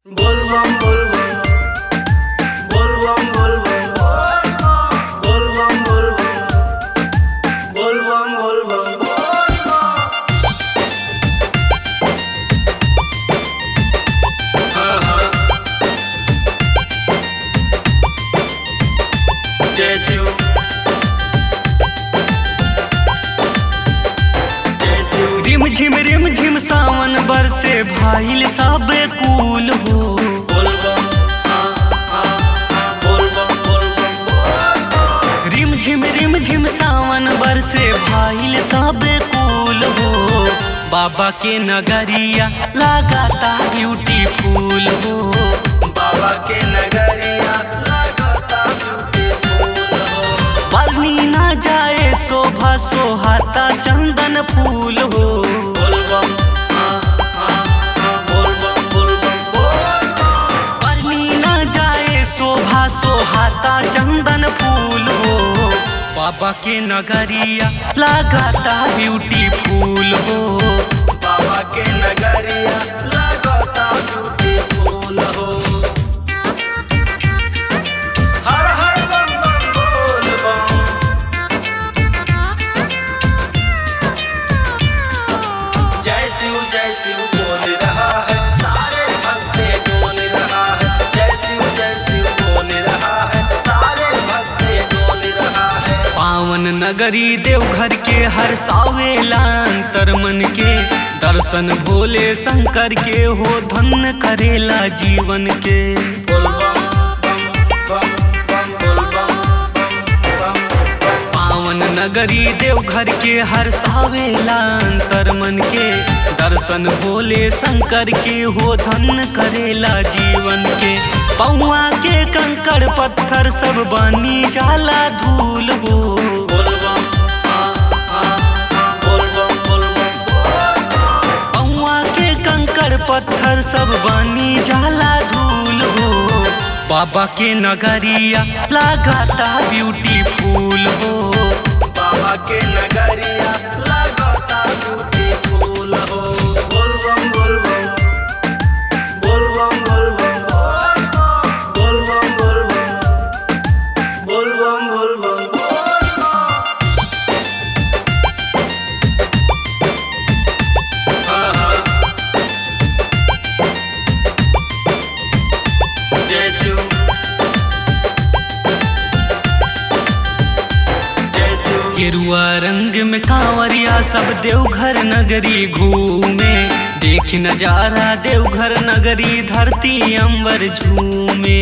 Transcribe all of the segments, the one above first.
बोलबम बोलबम बोलबम बोलबम बोलबम बोलबम बोलबम बोलबम हाँ हाँ जय शिव जय शिव रिम झिम रिम झिम सावन बरसे भाईल सब कूल हो बोलबम हाँ हाँ हाँ बोलबम बोलबम रिम झिम रिम झिम सावन बरसे भाईल सब कूल हो बाबा के नगरिया लगाता ब्यूटीफुल हो बाबा के नगरिया लगता ब्यूटीफुल हो बनी ना जाए शोभा सोहाता चंदन फूल हो बोलबम हाँ हाँ हाँ बोलबम बोलबम बोलबम बनी ना जाए शोभा सोहाता चंदन फूल हो बाबा के नगरिया लगाता ब्यूटीफुल हो बाबा के नगरिया लगता ब्यूटीफुल हो हर हर बम बम बोलबम जय शिव जय शिव बोल रहा है सारे भक्ते डोल रहा है जय शिव जय शिव बोल रहा है सारे भक्ते डोल रहा है पावन नगरी देवघर के हर सावेला अंतर मन के दर्शन भोले शंकर के हो धन्य करेला जीवन के बोलबम बम बम बम बोलबम बम बम पावन नगरी देवघर के हर सावेला अंतर मन के दर्शन भोले शंकर के हो धन्य करेला जीवन के पौआ के कंकड़ पत्थर सब बनी जाला धूल हो बोलबम हाँ हाँ हाँ बोलबम बोलबम बोलबम पौआ के कंकड़ पत्थर सब बनी जाला धूल हो बाबा के नगरिया लगाता ब्यूटीफुल हो बाबा के नगरिया लगता ब्यूटीफुल हो बोलबम बोलबम बोलबम बोलबम बोलबम बोलबम बोलबम बोलबम हाँ हाँ जय शिव जय शिव गेरुआ रंग में कांवरिया सब देवघर नगरी घूमे देख नजारा देवघर नगरी धरती अंबर झूमे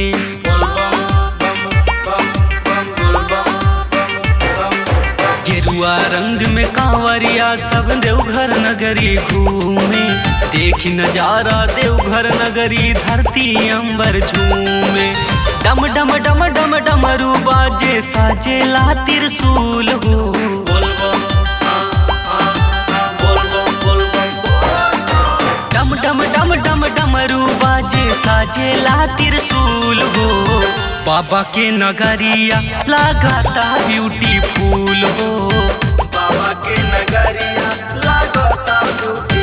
गेरुआ रंग में कांवरिया सब देवघर नगरी घूमे देख नजारा देवघर नगरी धरती अंबर झूमे डम डम डम डम डमरू बाजे साजेला त्रिशूल हो डम डम डम डम डमरू बाजे साजेला त्रिशूल हो बाबा के नगरिया लगाता ब्यूटीफुल हो बाबा के नगरिया लगता